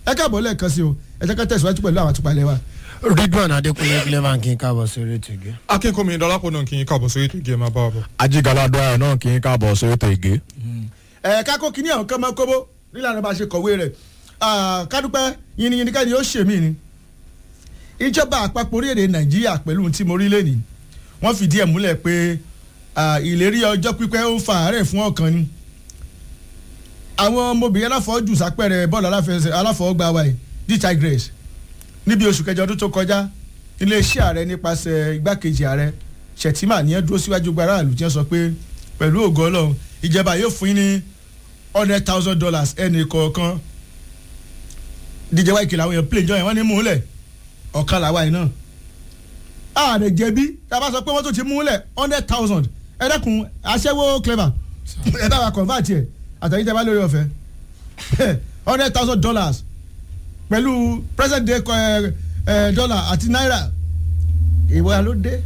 ẹ káàbọ̀ lẹ́ẹ̀kan sí o ẹ jẹ́ ká tẹ̀síwájú pẹ̀lú àwọn àtúpalẹ̀ wa. ridwan adekunle clevan kí n káàbọ̀ sórí ètò ìgbé. akínkùnmi dọlápọ̀ náà kì í káàbọ̀ sórí ètò ìgé máa bá wa bọ̀. ajigalado ayọ̀ náà kì í káàbọ̀ sórí ètò ìgé. ẹ kákó kínní àwọn kan máa kóbó nílànà bá a ṣe kọ̀wé rẹ̀ kádúpẹ́ yìnyín ká ni ó ṣèmí ni. ìjọba àpapọ̀ orílẹ̀-èdè nàìjíríà pẹ̀lú ohun tí mo rí lẹ́nìí wọ́n fìdí ẹ̀ múlẹ̀ pé ìlérí ọjọ́ pípẹ́ ó fa àárẹ̀ fún ọkàn ni. àwọn ọmọbìnrin aláfọwọ́jù sápẹ̀rẹ̀ bọ́ọ̀lù aláfọwọ́gbá wa yìí the tigress níbi oṣù kẹjọ ọdún tó kọjá iléeṣẹ́ ààrẹ nípasẹ̀ igbákejì ààrẹ Shettima nìyẹn dúró síwájú gbára àlù tí wọ́n sọ pé pẹ̀lú ògo Ọlọ́run ìjọba yóò fún yín ní hundred thousand dollars ẹnì kọ̀ọ̀kan díje wáyé kìlà àwọn èèyàn plane jọyìn wọ́n ní múlẹ̀ ọ̀kan làwa yìí náà ààrẹ jẹ̀bi tá a bá sọ pé wọ́n tún ti múlẹ̀ hundred thousand ẹ dẹ́kun aṣẹ́wó clever ẹ bá wa convert yẹ àtàyè tẹ́ bá lórí ọ̀fẹ́ hundred thousand dollars pẹ̀lú present day ẹ ẹ dollar àti naira ìwọ ló dé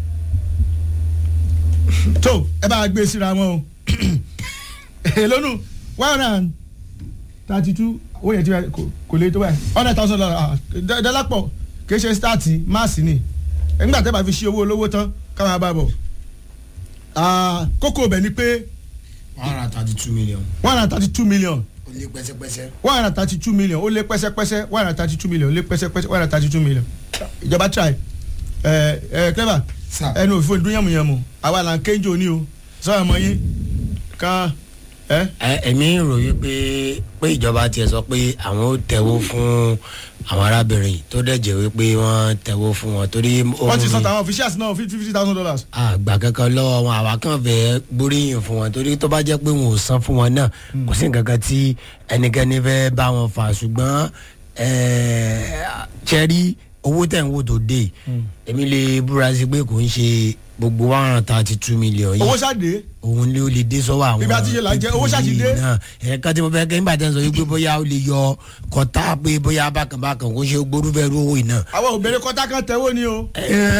tó ẹ bá gbé síra wọn o èlónú one hundred and thirty two owó yẹn ti kò lè tó báyìí hundred thousand dollars dọ́lápọ̀ kì í ṣe stáàtì máàsì ni nígbà tẹ́ bá fi ṣe owó olówó tán káwọn bá bọ̀ kókó bẹ̀ ni pé one hundred thirty two million. one hundred thirty two million ó lé pẹ́sẹ́pẹ́sẹ́. one hundred thirty two million ó lé pẹ́sẹ́pẹ́sẹ́ one hundred thirty two million ó lé pẹ́sẹ́pẹ́sẹ́ one hundred thirty two million ìjọba try ẹ ẹ clever Sir. ẹnu òfin dún yànmùyànmù àwa là ń kéjò ní o sọ ọmọ yín kan ẹ. ẹ ẹ̀mí rò wípé pé ìjọba tiẹ̀ sọ pé àwọn ó tẹ̀wó fún àwọn arábìnrin tó dẹ̀ jẹ́ wípé wọ́n tẹ̀wó fún wọn torí. wọ́n ti san tàwọn officials náà fifty fifty thousand dollars. àgbà kankan lọ́wọ́ wọn àwa kàn fẹ́ gbóríyìn fún wọn torí tó bá jẹ́ pé wọn ò san fún wọn náà kò sí nǹkan kan tí ẹnikẹ́ni fẹ́ bá wọn fà ṣùgbọ́n ṣẹ́rí owó tẹ̀ ń wò tó dé èmi lè búra sí pé kò ń ṣe gbogbo one hundred thirty two million yìí owó ṣáde òun ló lè dé sọ́wọ́ àwọn Ibi àti iye là ń jẹ, owó ṣáà ti dé. náà ẹ̀ka tí mo fẹ́ kẹ́ nígbà tí wọ́n sọ wípé bóyá ó lè yọ kọ́tà pé bóyá bákànbákàn kó ṣe gbórúfẹ́ owó iná. àwọn òbèrè kọ́tà kan tẹ́wọ́ ni o.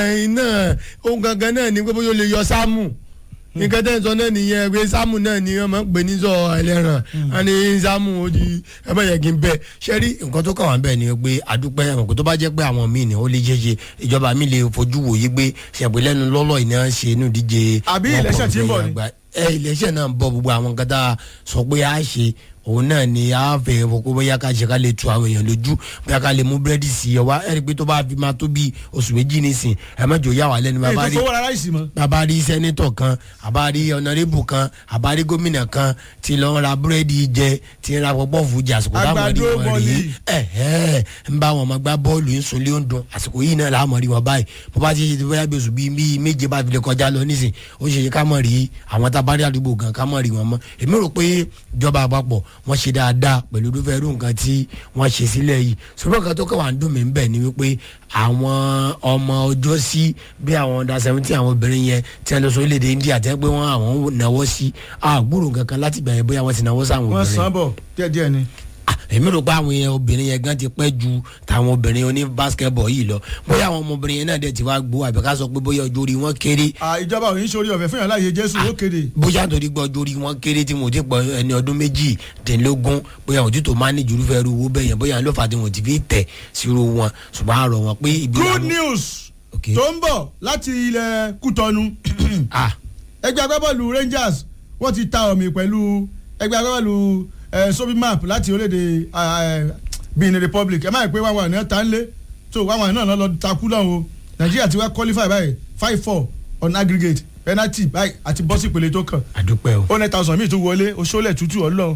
iná ohun gangan náà ni pé bóyá ó lè yọ sámù nǹkan tẹ́ ń sọ náà nìyẹn pé sámù náà ni wọ́n máa ń pè ní sọ ẹlẹ́ràn á ní sámù ó di ẹ bá yẹ kí n bẹ ṣé rí nǹkan tó kàn wá bẹ́ẹ̀ ni pé àdúpẹ́ ẹ̀mọ̀ kó tó bá jẹ́ pé àwọn míì ni ó lè ṣe ṣe ìjọba mi lè fojú wòye pé ṣẹ̀pẹ́lẹ́nu lọ́lọ́ ìná ṣe inú díje Àbí election tí ń bọ̀ ni? ẹ iléeṣẹ́ náà ń bọ̀ gbogbo àwọn nǹkan tá a sọ pé a ṣe òun náà ni a fẹ́ fọ kó bóyá ká ṣe ká lè tu àwọn èèyàn lójú bóyá ká lè mú búrẹ́dì sí ẹ wá ẹ rí i pé tó bá fi máa tó bí oṣù méjì nísìn ẹ má jò yà wá lẹ́nu èyí bàbá tó rí fowó rárá ìsì mọ́. bàbá rí sẹ́nitọ̀ kan àbá rí ọ̀nàrẹ́bù kan àbá rí gómìnà kan tí lọ́ọ́ ra búrẹ́dì jẹ tí ń ra pọ́pọ́ọ̀fù jẹ àsìkò táwọn rí Àgbàdo wọn rí bọ́ọ̀lì. ẹ ẹ ń bá wọn ọmọ gbá bọ́ọ̀lù ń sunlé ń dun àsìkò yìí náà làá mọ̀ rí wọn báyìí bó bá ti ṣe ti bóyá bí oṣù bíi bíi méje bá fi lè kọjá lọ nísìn ó ṣe ṣe ká mọ̀ rí àwọn tábárí àdúgbò gan ká mọ̀ rí wọn mọ́ èmi rò pé ìjọba àpapọ̀ wọ́n ṣe dáadáa pẹ̀lú irúfẹ́ irú nǹkan tí wọ́n ṣe sílẹ̀ yìí ṣùgbọ́n kan tó kàn wá ń dùn mí bẹ́ẹ̀ ni wípé àwọn ọmọ ọjọ́ sí bí àwọn ọ̀dà seventeen àwọn obìnrin yẹn tí wọ́n lọ sọ orílẹ̀-èdè India tẹ́ pé wọ́n àwọn náwó sí àgbúrò kankan láti gbà yẹn bóyá wọ́n ti náwó sáwọn wọ́n obìnrin san bọ̀ díẹ̀díẹ̀ ni. Ah, èmi rò pé àwọn yẹn obìnrin yẹn gan ti pẹ́ ju tàwọn obìnrin oní basketball yìí lọ bóyá àwọn ọmọbìnrin yẹn náà dẹ̀ ti wá gbó àbí ká sọ pé bóyá ọjọ́ orí wọn kéré Ah, ìjọba ò ní sori ọ̀fẹ́ fún yàrá láàyè Jésù ó kéde. bóyá nítorí pé ọjọ́ orí wọn kéré tí mo ti pọ̀ ẹni ọdún méjìdínlógún bóyá òtún tó máa ní jùlúfẹ́ ru owó bẹ́ẹ̀ yẹn bóyá ló fà á tí wọn ti fi tẹ̀ sírò wọn ṣùgbọ́n àrò wọn pé ibi good làwọn- news Okay. tó ń bọ̀ láti ilẹ̀ Kútọ́nù ah ẹgbẹ́ agbábọ́ọ̀lù Rangers wọ́n ti ta ọ̀mì pẹ̀lú ẹgbẹ́ agbábọ́ọ̀lù eh, sobi map láti orílẹ̀-èdè eh, Benin Republic ẹ má yẹ pé wàwọn àná ta ń lé tó wàwọn àná lọ takú náà o Nàìjíríà ti wá qualify báyìí five four on aggregate penalty báyìí àti bọ́sì ìpele tó kàn àdúpẹ́ o. one hundred thousand míì tó wọlé oṣoolẹ̀ tútù ọlọ́run.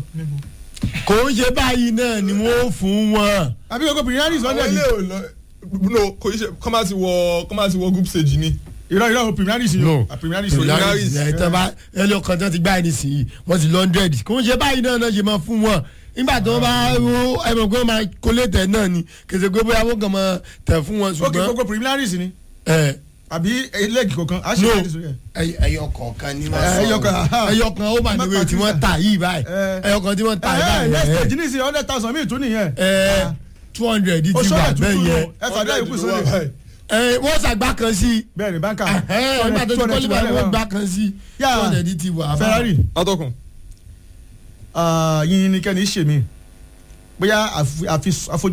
kò ń ṣe báyìí náà ni wọ́n fún wọn. àbí gbogbo pìrìyànjú àwọn sọ́ndẹ̀ ilé ni ò lọ no kò í ṣe kọ́ máa ti wọ kọ́ máa ti wọ group stage ni. irọ́ irọ́ pìrìyànjú sí No. o pìrìyànjú sí o. Preliminaries. ẹ tán bá ẹlò kan tán ti gbá ẹni sí i wọ́n ti lọ hundred kò ń ṣe báyìí náà náà ṣe máa fún wọn nígbà tó bá wo ẹmọ pé wọ́n máa kólé tẹ̀ náà ni kèsè pé bóyá wọ́n kàn máa tẹ̀ fún wọn ok ṣùgbọ́n gbogbo pìrìyànjú sí ni ẹ àbí lẹ́ẹ̀gì kọ̀ọ̀kan á ṣe No. pìrìyànjú sí ẹ̀. ẹyọ kọ̀ọ̀kan ni wọ́n sọ. ẹyọ kan, aha. ẹyọ kan ó mà Má níwèé tí pàtí wọ́n sà. tà yìí báyìí Eh. ẹyọ kan tí wọ́n tà yìí ẹ next báyìí stage ní ìsìn hundred thousand míì tún nìyẹn. ẹ two hundred ti oṣoolẹ̀ wà tútù bẹ́ẹ̀ nù yẹn ẹ fàdá yòókù Hundred ló wà sóde. báyìí. ẹ wọ́n ṣàgbá kan sí i bẹ́ẹ̀ ni báńkà nígbà tó ti kọ́lé báyìí wọ́n gbá kan sí i Yà. two hundred ti wà. Ferrari atọ́kùn yín ni kẹ́ni ṣèmí bóyá àfi- àfi- àfojú